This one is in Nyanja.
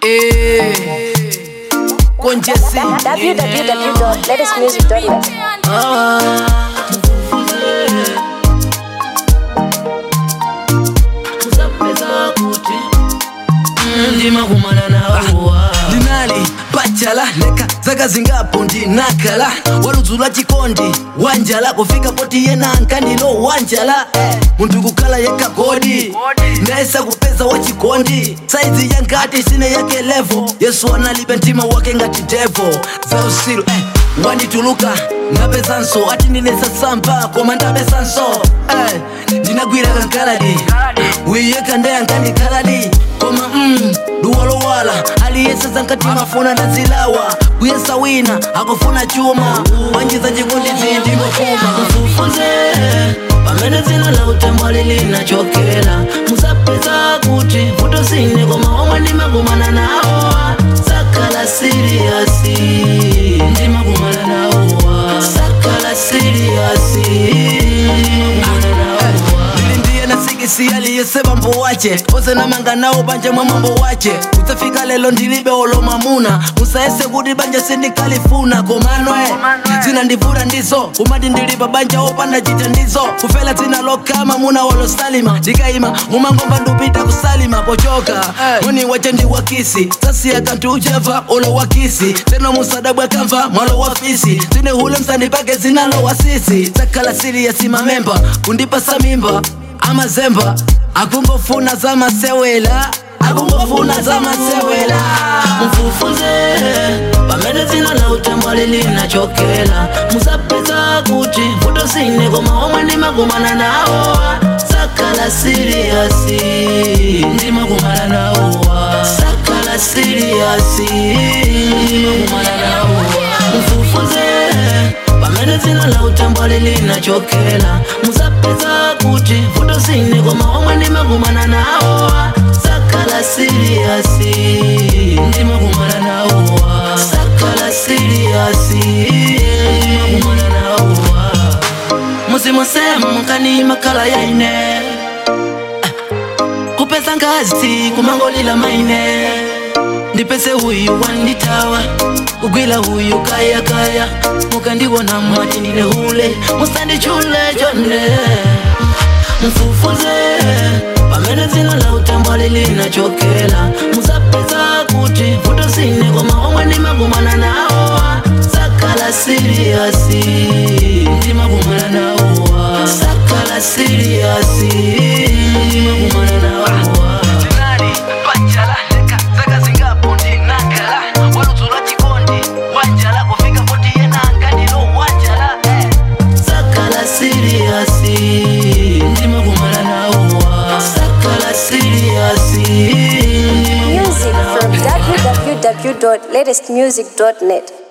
Eh, konjesi www.latestmusic.net. Ah, musapeza kuti ndimakumana nawowa ndinali pachala leka zaka zingapo ndinakhala waludzula chikondi wanjala kufika poti yena ankandilo wanjala eh, munthu kukhala yekha godi nayesa kupeza wachikondi saizi yankati sine yake levo yesu analibe mtima wake ngati devo za usiru eh, wandituluka ndapezanso ati ndinesasamba koma ndapesanso eh, ndinagwira kankaladi wiyeka ndeyankandikhaladi koma mm, duwalowala aliyesa zankati mafuna ndazilawa kuyesa wina akufuna chuma wanjiza chikundi zindimofuma mfufuze pamene dzina la utembo lilinachokera musapeza kuti vuto sine koma omwe ndimakumana nawo sakhala siriyasi ndimakumana nawo sakhala siriyasi ndimakumana nawo ili ndiye nasikisi aliyese bambo wache ose namanga nawo banja mwa mambo wache kutsafika lelo ndilibe olo mamuna musaese kuti banja sindikalifuna komanwe zina ndivura ndizo kumati ndilipa banja opanda chita ndizo kufela dzina lokama muna walosalima ndikayima mumangomba ndupita kusalima pochoka muni wache ndi wakisi sasiya kanthu ucheva olo wakisi teno musadabwa kamva mwalo wa fisi tine hule msandi pake zinalo wasisi sakhala siriyasi mamemba kundipasa mimba amazemba akungofuna za masewela akungofuna za masewela mfufuze pamene dzina la utembo lilinachokera musapeza kuti vuto sine koma omwe ndimakumana nawo sakhala siriyasi ndimakumana nawo sakhala siriyasi ndimakumana nawo mfufuze pamene dzina la utembo lilinachokera musapeza kuti vuto sine koma omwe ndimakumana nawo sakhala siriyasi ndimakumana nawo sakhala siriyasi ndimakumana nawo muzimusemu munkani makhala yaine kupeza ngazi kumangolila maine ndipese huyu wanditawa kugwila huyu kaya kaya mukandiwona mwati ndine hule musandichule chonde mfufuze pamene dzina la utembo lilinachokera musapeza kuti vuto sine koma omwe ndimakumana nawo sakhala siriyasi ndimakumana nawo sakhala siriyasi ndimakumana nawo ndinali pachala leka zaka zingapo ndinakhala waludzula chikondi wanjala kufika poti yena ankandilo wanjala eh. sakhala siriyasi ndimakumana nawo sakhala siriyasi Music from www.latestmusic.net.